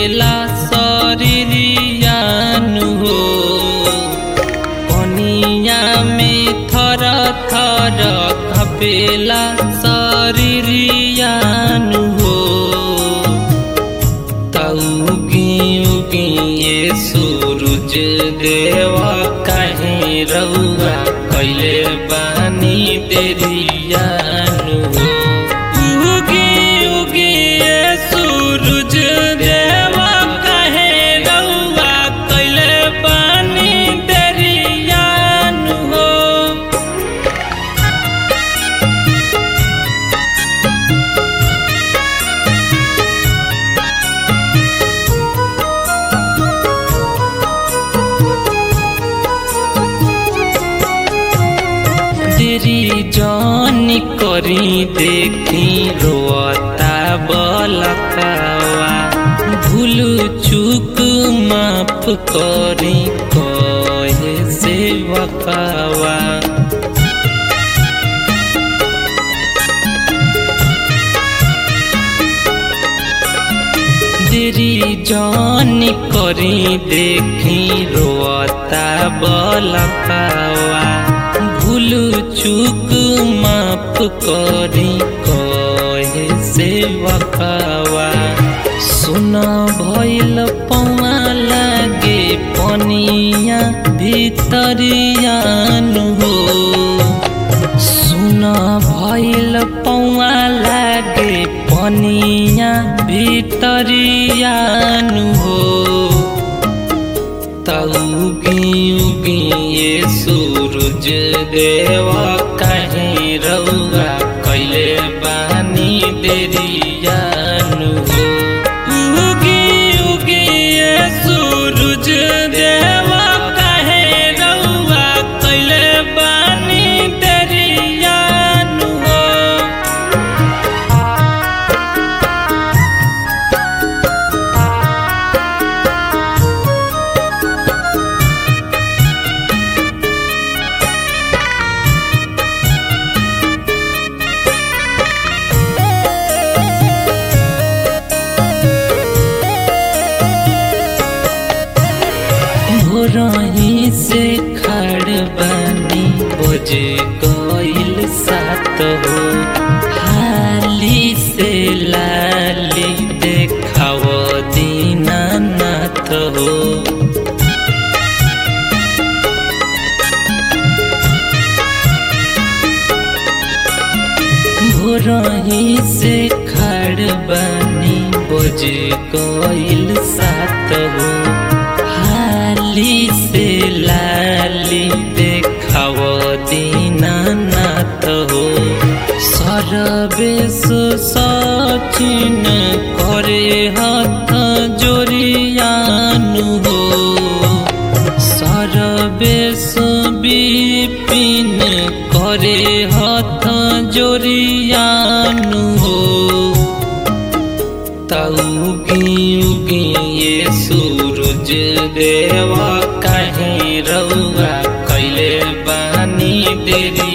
कापेला शरीरियानु हो पनिया में थर थर कापेला शरीरियानु हो तउगी उगी ये सूरज देवा कहीं रउआ कैले बानी देरियानु हो उगी उगी ये सूरज देवा कहीं रउआ कैले बानी देरियानु हो तेरी जानी करी देखी रोता बलकावा भूल चूक माफ करी कहे से बकावा तेरी जानी करी देखी रोता बलकावा भूल चूक माफ करी कहे से बकावा सुना भइल पौआ लागे पनिया भितरियानु हो सुना भइल पौआ लागे पनिया भितरियानु हो तउगी उगी ये सूरज देवा कहीं रउआ कैले बानी देरियानु हो उगी उगी ये सूरज देवा कहीं रउआ कैले बानी देरियानु हो भोरही से खड़ बनी बजे गईल सात हो हाली से लाली देखाव दीनानाथ हो भोरही से खड़ बनी बजे गईल सात हो हाली से लाली देखाव दीनानाथ हो सरबेश सचिन करे हाथ जोरियानु हो सरबेश विपिन करे हाथ जोरियानु हो तउगी उगी ये सूरज देवा कहीं रउआ कैले बानी देरी